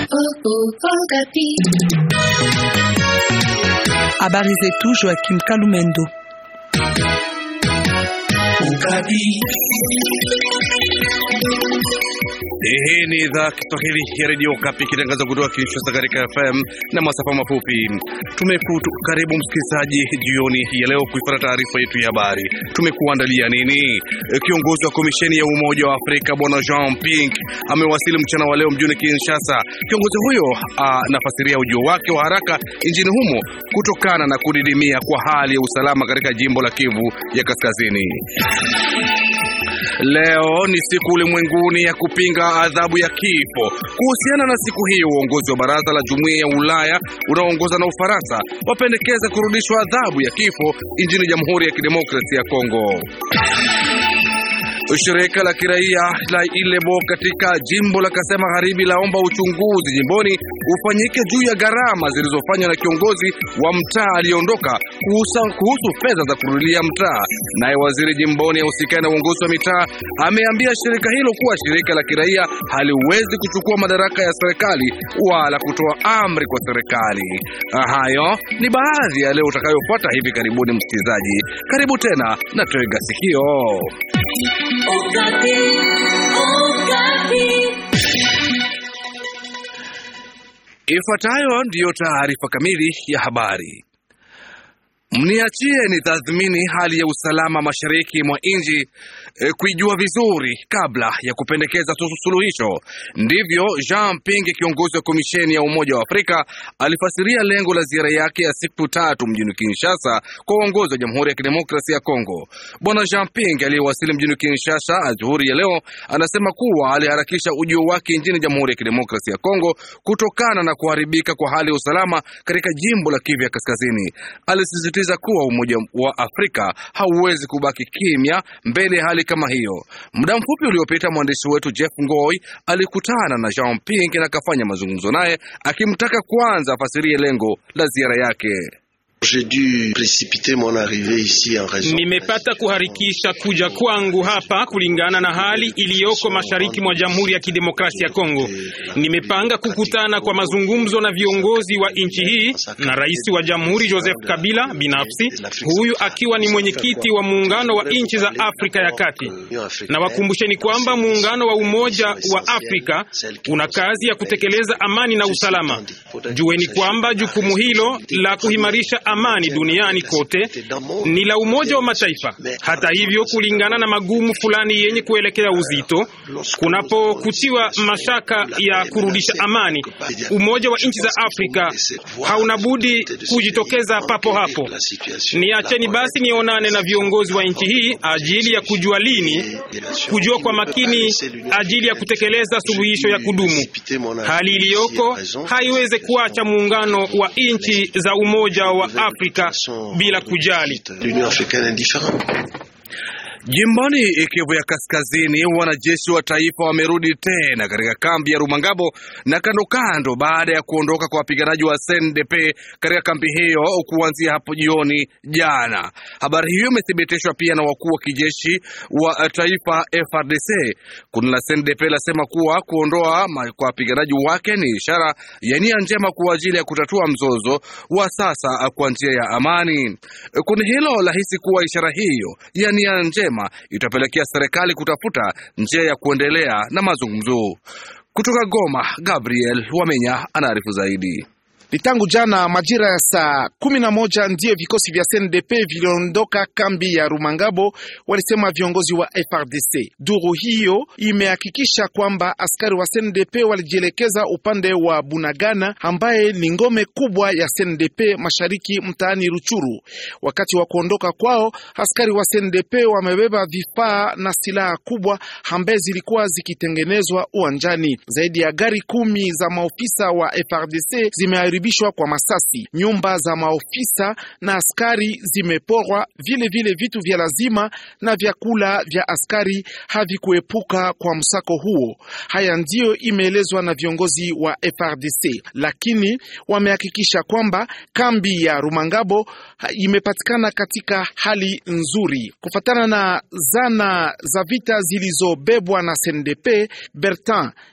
Habari zetu Joakim Kalumendo. Hii ni idhaa Kiswahili ya redio Kapi ikitangaza kutoka Kinshasa katika FM na masafa mafupi. Tumekutu karibu msikilizaji jioni ya leo kuifuata taarifa yetu ya habari. Tumekuandalia nini? Kiongozi wa komisheni ya Umoja wa Afrika Bwana Jean Ping amewasili mchana wa leo mjini Kinshasa. Kiongozi huyo anafasiria ujio wake wa haraka nchini humo kutokana na kudidimia kwa hali ya usalama katika jimbo la Kivu ya Kaskazini. Leo ni siku ulimwenguni ya kupinga adhabu ya kifo. Kuhusiana na siku hiyo, uongozi wa baraza la jumuiya ya Ulaya unaoongozwa na Ufaransa wapendekeza kurudishwa adhabu ya kifo nchini Jamhuri ya Kidemokrasia ya Kongo. Shirika la kiraia la Ilebo katika jimbo la Kasai Magharibi laomba uchunguzi jimboni ufanyike juu ya gharama zilizofanywa na kiongozi wa mtaa aliyeondoka kuhusu fedha za kurudilia mtaa. Naye waziri jimboni ahusikani na uongozi wa mitaa ameambia shirika hilo kuwa shirika la kiraia haliwezi kuchukua madaraka ya serikali wala kutoa amri kwa serikali. Hayo ni baadhi ya leo utakayofuata hivi karibuni. Msikilizaji, karibu tena na tega sikio. Okapi, Okapi. Ifuatayo ndiyo taarifa kamili ya habari. Mniachie ni tathmini hali ya usalama mashariki mwa nchi e, kuijua vizuri kabla ya kupendekeza suluhisho. Ndivyo Jean Ping, kiongozi wa komisheni ya Umoja wa Afrika, alifasiria lengo la ziara yake ya siku tatu mjini Kinshasa kwa uongozi wa Jamhuri ya Kidemokrasia ya Kongo. Bwana Jean Ping aliyewasili mjini Kinshasa adhuhuri ya leo anasema kuwa aliharakisha ujio wake nchini Jamhuri ya Kidemokrasia ya Kongo kutokana na kuharibika kwa hali ya usalama katika jimbo la Kivu ya Kaskazini. Alisisitiza kuwa Umoja wa Afrika hauwezi kubaki kimya mbele ya hali kama hiyo. Muda mfupi uliopita mwandishi wetu Jeff Ngoi alikutana na Jean Ping na akafanya mazungumzo naye akimtaka kwanza afasirie lengo la ziara yake. Nimepata kuharikisha kuja kwangu hapa kulingana na hali iliyoko mashariki mwa Jamhuri ya Kidemokrasia ya Kongo. Nimepanga kukutana kwa mazungumzo na viongozi wa nchi hii na rais wa Jamhuri Joseph Kabila binafsi, huyu akiwa ni mwenyekiti wa muungano wa nchi za Afrika ya Kati. Na wakumbusheni kwamba muungano wa Umoja wa Afrika una kazi ya kutekeleza amani na usalama. Jueni kwamba jukumu hilo la kuhimarisha amani duniani kote ni la Umoja wa Mataifa. Hata hivyo, kulingana na magumu fulani yenye kuelekea uzito, kunapokutiwa mashaka ya kurudisha amani, Umoja wa nchi za Afrika hauna budi kujitokeza papo hapo. Niacheni basi nionane na viongozi wa nchi hii ajili ya kujua lini, kujua kwa makini ajili ya kutekeleza suluhisho ya kudumu. Hali iliyoko haiweze kuacha muungano wa nchi za Umoja wa Afrika bila kujali. Jimboni Kivu ya Kaskazini, wanajeshi wa taifa wamerudi tena katika kambi ya Rumangabo na kando kando, baada ya kuondoka kwa wapiganaji wa SNDP katika kambi hiyo kuanzia hapo jioni jana. Habari hiyo imethibitishwa pia na wakuu wa kijeshi wa taifa FRDC. Kundi la SNDP lasema kuwa kuondoa kwa wapiganaji wake ni ishara ya nia njema kwa ajili ya kutatua mzozo wa sasa kwa njia ya amani. Kundi hilo lahisi kuwa ishara hiyo ya nia njema itapelekea serikali kutafuta njia ya kuendelea na mazungumzo. Kutoka Goma, Gabriel Wamenya anaarifu zaidi. Ni tangu jana majira ya saa kumi na moja ndiyo vikosi vya CNDP viliondoka kambi ya Rumangabo, walisema viongozi wa FRDC. Duru hiyo imehakikisha kwamba askari wa CNDP walijielekeza upande wa Bunagana, ambaye ni ngome kubwa ya CNDP mashariki mtaani Ruchuru. Wakati wa kuondoka kwao, askari wa CNDP wamebeba vifaa na silaha kubwa ambaye zilikuwa zikitengenezwa uwanjani. Zaidi ya gari kumi za maofisa wa FRDC zime kwa masasi. Nyumba za maofisa na askari zimeporwa, vile vile vitu vya lazima na vyakula vya askari havikuepuka kwa msako huo. Haya ndiyo imeelezwa na viongozi wa FRDC, lakini wamehakikisha kwamba kambi ya Rumangabo imepatikana katika hali nzuri kufatana na zana za vita zilizobebwa na CNDP. Bertin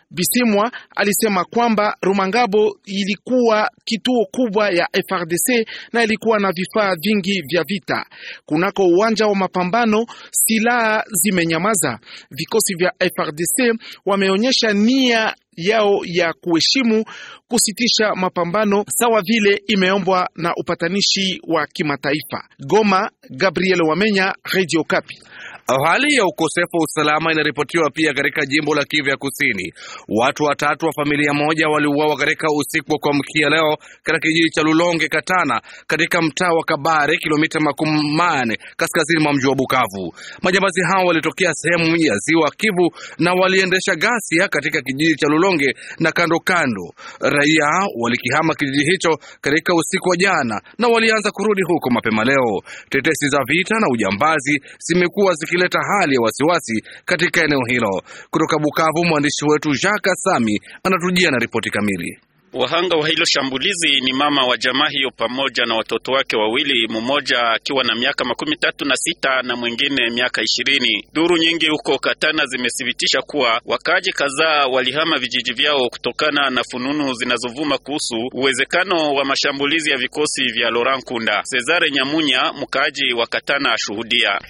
Bisimwa alisema kwamba Rumangabo ilikuwa kituo kubwa ya FRDC na ilikuwa na vifaa vingi vya vita. Kunako uwanja wa mapambano, silaha zimenyamaza. Vikosi vya FRDC wameonyesha nia yao ya kuheshimu kusitisha mapambano sawa vile imeombwa na upatanishi wa kimataifa. Goma, Gabriel Wamenya, Radio Kapi. Hali ya ukosefu wa usalama inaripotiwa pia katika jimbo la Kivu ya Kusini. Watu watatu wa familia moja waliuawa katika usiku wa kuamkia leo katika kijiji cha Lulonge Katana, katika mtaa wa Kabare, kilomita makumi mane kaskazini mwa mji wa Bukavu. Majambazi hao walitokea sehemu ya ziwa Kivu na waliendesha ghasia katika kijiji cha Lulonge na kando kando. Raia walikihama kijiji hicho katika usiku wa jana na walianza kurudi huko mapema leo. Tetesi za vita na ujambazi zimekuwa ziki leta hali ya wasiwasi katika eneo hilo. Kutoka Bukavu, mwandishi wetu Jacques Sami anatujia na ripoti kamili. Wahanga wa hilo shambulizi ni mama wa jamaa hiyo pamoja na watoto wake wawili, mmoja akiwa na miaka makumi tatu na sita na mwingine miaka ishirini. Duru nyingi huko Katana zimethibitisha kuwa wakaaji kadhaa walihama vijiji vyao kutokana na fununu zinazovuma kuhusu uwezekano wa mashambulizi ya vikosi vya Laurent Kunda. Cesare Nyamunya, mkaaji wa Katana, ashuhudia.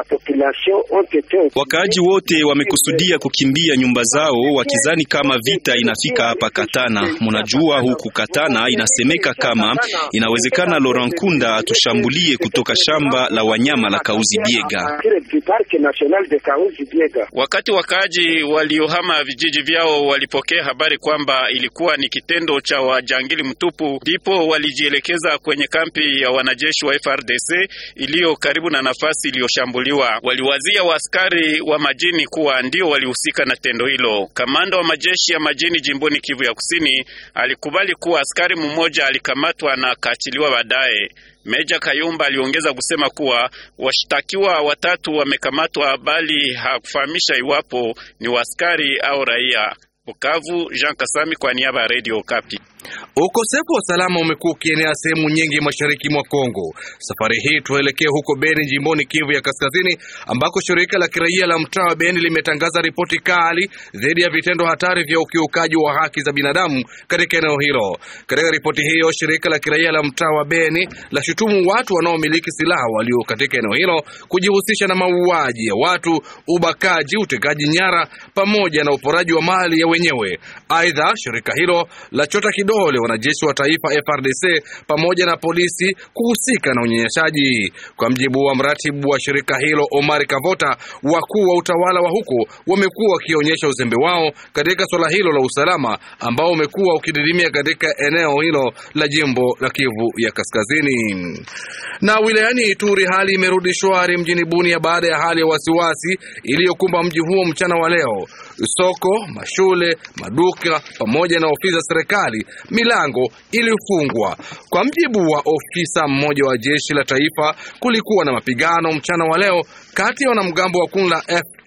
Wakaaji wote wamekusudia kukimbia nyumba zao wakizani kama vita inafika hapa Katana. Munajua huku Katana inasemeka kama inawezekana Laurent Kunda atushambulie kutoka shamba la wanyama la Kauzi Biega. Wakati wakaaji waliohama vijiji vyao walipokea habari kwamba ilikuwa ni kitendo cha wajangili mtupu, ndipo walijielekeza kwenye kampi ya wanajeshi wa FRDC iliyo karibu na nafasi iliyoshambuliwa. Waliwazia waaskari wa majini kuwa ndio walihusika na tendo hilo. Kamanda wa majeshi ya majini jimboni Kivu ya Kusini alikubali kuwa askari mmoja alikamatwa na akaachiliwa baadaye. Meja Kayumba aliongeza kusema kuwa washtakiwa watatu wamekamatwa, bali hakufahamisha iwapo ni waaskari au raia. Bukavu, Jean Kasami kwa niaba ya Radio Kapi. Ukosefu wa usalama umekuwa ukienea sehemu nyingi mashariki mwa Kongo. Safari hii tuelekee huko Beni, jimboni Kivu ya Kaskazini, ambako shirika la kiraia la mtaa wa Beni limetangaza ripoti kali dhidi ya vitendo hatari vya ukiukaji wa haki za binadamu katika eneo hilo. Katika ripoti hiyo, shirika la kiraia la mtaa wa Beni la shutumu watu wanaomiliki silaha walio katika eneo hilo kujihusisha na mauaji ya watu, ubakaji, utekaji nyara pamoja na uporaji wa mali ya wenyewe. Aidha, shirika hilo la chota kidole wanajeshi wa taifa FRDC pamoja na polisi kuhusika na unyanyasaji. Kwa mjibu wa mratibu wa shirika hilo Omar Kavota, wakuu wa utawala wa huko wamekuwa wakionyesha uzembe wao katika suala hilo la usalama ambao umekuwa ukididimia katika eneo hilo la jimbo la Kivu ya Kaskazini. Na wilayani Ituri hali imerudi shwari mjini Bunia baada ya hali ya wasiwasi iliyokumba mji huo mchana wa leo. Soko, mashule, maduka pamoja na ofisi za serikali milango ilifungwa. Kwa mjibu wa ofisa mmoja wa jeshi la taifa, kulikuwa na mapigano mchana wa leo kati ya wanamgambo wa kundi la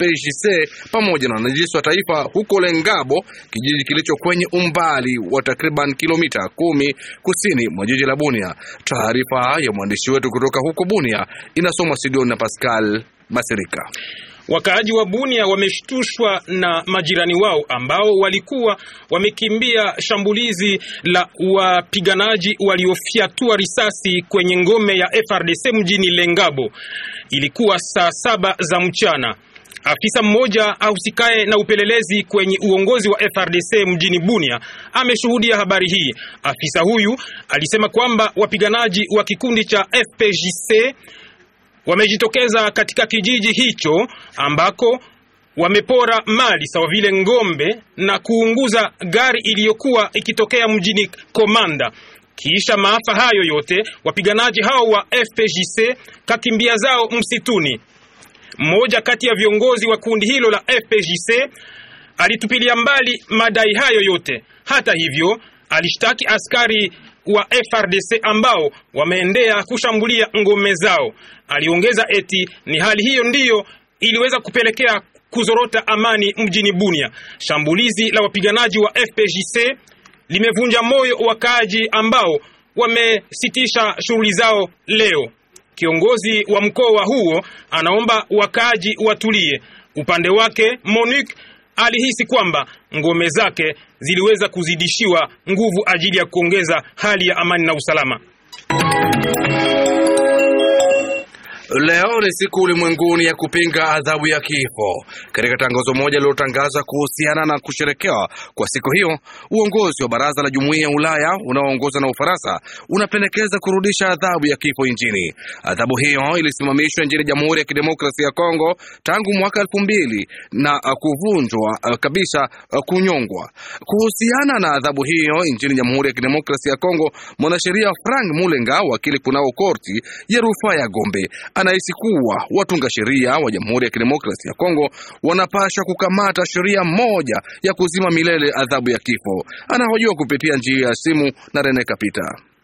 FPJC pamoja na wanajeshi wa taifa huko Lengabo, kijiji kilicho kwenye umbali wa takriban kilomita kumi kusini mwa jiji la Bunia. Taarifa ya mwandishi wetu kutoka huko Bunia inasomwa Sidoni na Pascal Masirika. Wakaaji wa Bunia wameshtushwa na majirani wao ambao walikuwa wamekimbia shambulizi la wapiganaji waliofyatua risasi kwenye ngome ya FRDC mjini Lengabo. Ilikuwa saa saba za mchana. Afisa mmoja ahusikaye na upelelezi kwenye uongozi wa FRDC mjini Bunia ameshuhudia habari hii. Afisa huyu alisema kwamba wapiganaji wa kikundi cha FPJC wamejitokeza katika kijiji hicho ambako wamepora mali sawa vile ngombe na kuunguza gari iliyokuwa ikitokea mjini Komanda. Kisha maafa hayo yote, wapiganaji hao wa FPJC kakimbia zao msituni. Mmoja kati ya viongozi wa kundi hilo la FPJC alitupilia mbali madai hayo yote. Hata hivyo, alishtaki askari wa FRDC ambao wameendea kushambulia ngome zao. Aliongeza eti ni hali hiyo ndiyo iliweza kupelekea kuzorota amani mjini Bunia. Shambulizi la wapiganaji wa FPJC limevunja moyo wakaaji ambao wamesitisha shughuli zao leo. Kiongozi wa mkoa huo anaomba wakaaji watulie. Upande wake Monique alihisi kwamba ngome zake ziliweza kuzidishiwa nguvu ajili ya kuongeza hali ya amani na usalama. Leo ni siku ulimwenguni ya kupinga adhabu ya kifo. Katika tangazo moja lililotangaza kuhusiana na kusherekewa kwa siku hiyo, uongozi wa baraza la jumuiya ya Ulaya unaoongozwa na Ufaransa unapendekeza kurudisha adhabu ya kifo nchini. Adhabu hiyo ilisimamishwa nchini Jamhuri ya Kidemokrasia ya Kongo tangu mwaka elfu mbili na kuvunjwa kabisa kunyongwa. Kuhusiana na adhabu hiyo nchini Jamhuri ya Kidemokrasia ya Kongo, mwanasheria Frank Mulenga, wakili kunao korti ya rufaa ya Gombe anahisi kuwa watunga sheria wa Jamhuri ya Kidemokrasia ya Kongo wanapasha kukamata sheria moja ya kuzima milele adhabu ya kifo. Anahojiwa kupitia njia ya simu na Rene Kapita.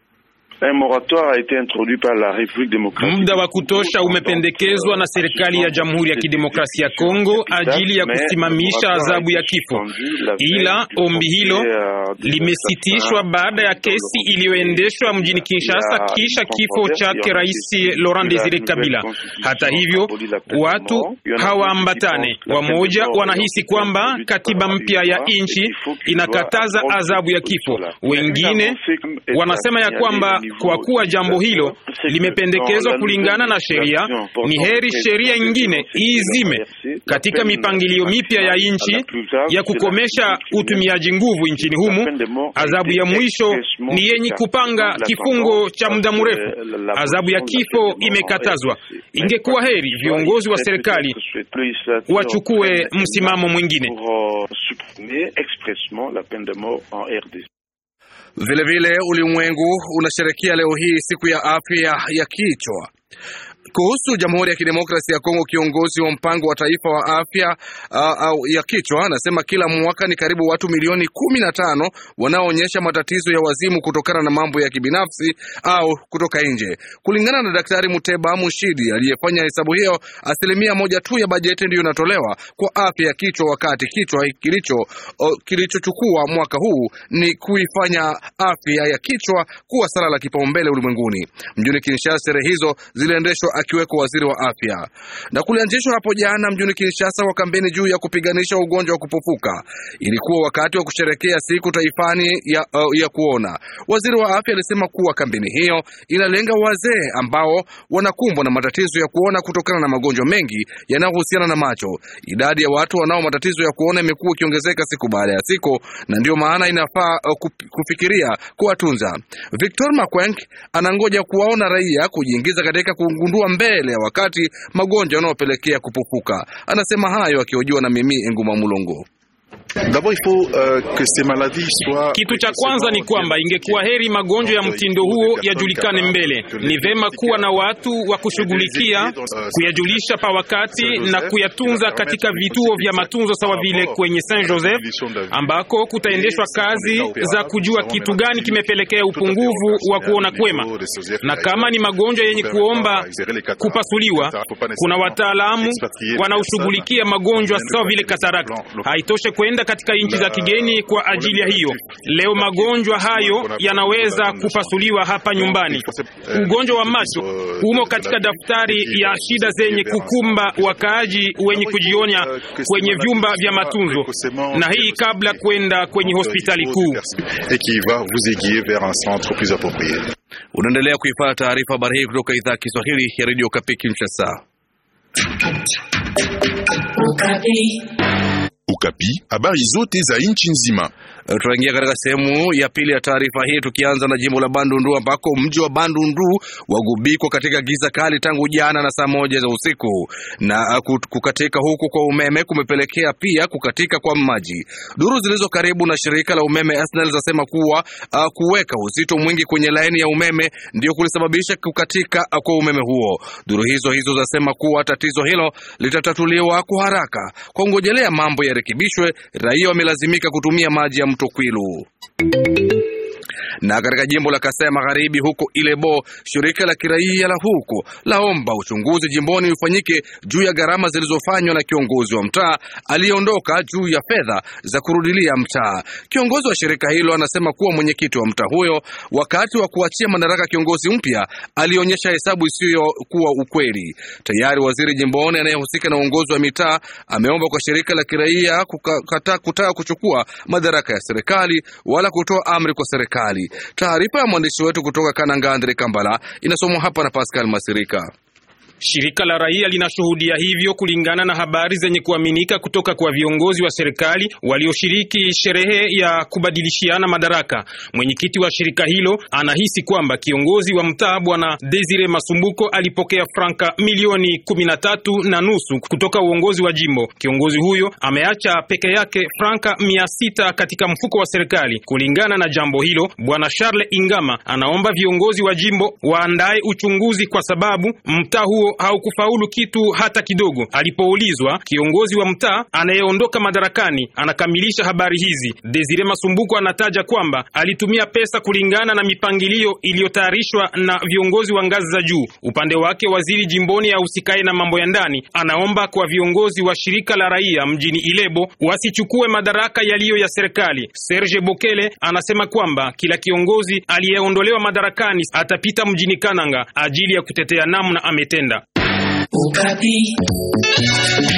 Muda wa kutosha umependekezwa na serikali ya Jamhuri ya Kidemokrasia ya Kongo ajili ya kusimamisha adhabu ya kifo, ila ombi hilo limesitishwa baada ya kesi iliyoendeshwa mjini Kinshasa kisha kifo chake Rais Laurent Desire Kabila. Hata hivyo, watu hawaambatane. Wamoja wanahisi kwamba katiba mpya ya nchi inakataza adhabu ya kifo, wengine wanasema ya kwamba kwa kuwa jambo hilo limependekezwa kulingana na sheria, ni heri sheria nyingine iizime. Katika mipangilio mipya ya nchi ya kukomesha utumiaji nguvu nchini humu, adhabu ya mwisho ni yenye kupanga kifungo cha muda mrefu. Adhabu ya kifo imekatazwa. Ingekuwa heri viongozi wa serikali wachukue msimamo mwingine. Vilevile ulimwengu unasherekea leo hii siku ya afya ya kichwa. Kuhusu Jamhuri ya Kidemokrasia ya Kongo, kiongozi wa mpango wa taifa wa afya uh, ya kichwa anasema kila mwaka ni karibu watu milioni kumi na tano wanaoonyesha matatizo ya wazimu kutokana na mambo ya kibinafsi au kutoka nje. Kulingana na Daktari Muteba Mushidi aliyefanya hesabu hiyo, asilimia moja tu ya bajeti ndiyo inatolewa kwa afya ya kichwa, wakati kichwa kilicho kilichochukua mwaka huu ni kuifanya afya ya kichwa kuwa sala la kipaumbele ulimwenguni. Mjini Kinshasa, sherehe hizo ziliendeshwa akiweko waziri wa afya na kulianzishwa hapo jana mjini Kinshasa kwa kampeni juu ya kupiganisha ugonjwa wa kupofuka. Ilikuwa wakati wa kusherekea siku taifani ya, uh, ya kuona. Waziri wa afya alisema kuwa kampeni hiyo inalenga wazee ambao wanakumbwa na matatizo ya kuona kutokana na magonjwa mengi yanayohusiana na macho. Idadi ya watu wanao matatizo ya kuona imekuwa ikiongezeka siku baada ya siku, na ndiyo maana inafaa uh, kufikiria kuwatunza. Victor Makwenk anangoja kuwaona raia kujiingiza katika kugundua mbele ya wakati magonjwa yanayopelekea kupupuka. Anasema hayo akihojiwa na Mimi Enguma Mulongo. Kitu cha kwanza ni kwamba ingekuwa heri magonjwa ya mtindo huo yajulikane mbele. Ni vema kuwa na watu wa kushughulikia kuyajulisha pa wakati na kuyatunza katika vituo vya matunzo sawa vile kwenye Saint Joseph ambako kutaendeshwa kazi za kujua kitu gani kimepelekea upungufu wa kuona kwema, na kama ni magonjwa yenye kuomba kupasuliwa, kuna wataalamu wanaoshughulikia magonjwa sawa vile katarakta. Haitoshe kwenda katika nchi za kigeni kwa ajili ya hiyo. Leo magonjwa hayo yanaweza kupasuliwa hapa nyumbani. Ugonjwa wa macho umo katika daftari ya shida zenye kukumba wakaaji wenye kujionya kwenye vyumba vya matunzo, na hii kabla kwenda kwenye hospitali kuu. Unaendelea kuipata taarifa habari hii kutoka idhaa ya Kiswahili ya redio Kapi Kinshasa. Ukapi, habari zote za nchi nzima. Tunaingia katika sehemu ya pili ya taarifa hii, tukianza na jimbo la Bandundu ambako mji wa Bandundu wagubikwa katika giza kali tangu jana na saa moja za usiku, na kukatika huku kwa umeme kumepelekea pia kukatika kwa maji. Duru zilizo karibu na shirika la umeme SNEL zasema kuwa uh, kuweka uzito mwingi kwenye laini ya umeme ndio kulisababisha kukatika kwa umeme huo. Duru hizo hizo zasema kuwa tatizo hilo litatatuliwa kwa haraka. Kwa ngojelea mambo yarekebishwe, raia wamelazimika kutumia maji ya mto Kwilu Na katika jimbo la Kasai Magharibi, huko Ilebo, shirika la kiraia la huko laomba uchunguzi jimboni ufanyike juu ya gharama zilizofanywa na kiongozi wa mtaa aliyeondoka juu ya fedha za kurudilia mtaa. Kiongozi wa shirika hilo anasema kuwa mwenyekiti wa mtaa huyo, wakati wa kuachia madaraka kiongozi mpya, alionyesha hesabu isiyokuwa ukweli. Tayari waziri jimboni anayehusika na uongozi wa mitaa ameomba kwa shirika la kiraia kukata, kutaka kuchukua madaraka ya serikali wala kutoa amri kwa serikali. Taarifa ya mwandishi wetu kutoka Kananga Andre Kambala inasomwa hapa na Pascal Masirika. Shirika la raia linashuhudia hivyo kulingana na habari zenye kuaminika kutoka kwa viongozi wa serikali walioshiriki sherehe ya kubadilishiana madaraka. Mwenyekiti wa shirika hilo anahisi kwamba kiongozi wa mtaa bwana Desire Masumbuko alipokea franka milioni kumi na tatu na nusu kutoka uongozi wa jimbo. Kiongozi huyo ameacha peke yake franka mia sita katika mfuko wa serikali. Kulingana na jambo hilo, bwana Charles Ingama anaomba viongozi wa jimbo waandae uchunguzi kwa sababu mtaa huo haukufaulu kitu hata kidogo. Alipoulizwa, kiongozi wa mtaa anayeondoka madarakani anakamilisha habari hizi. Desire Masumbuko anataja kwamba alitumia pesa kulingana na mipangilio iliyotayarishwa na viongozi wa ngazi za juu. Upande wake, waziri jimboni ahusikaye na mambo ya ndani anaomba kwa viongozi wa shirika la raia mjini Ilebo wasichukue madaraka yaliyo ya serikali. Serge Bokele anasema kwamba kila kiongozi aliyeondolewa madarakani atapita mjini Kananga ajili ya kutetea namna ametenda. Ukapi.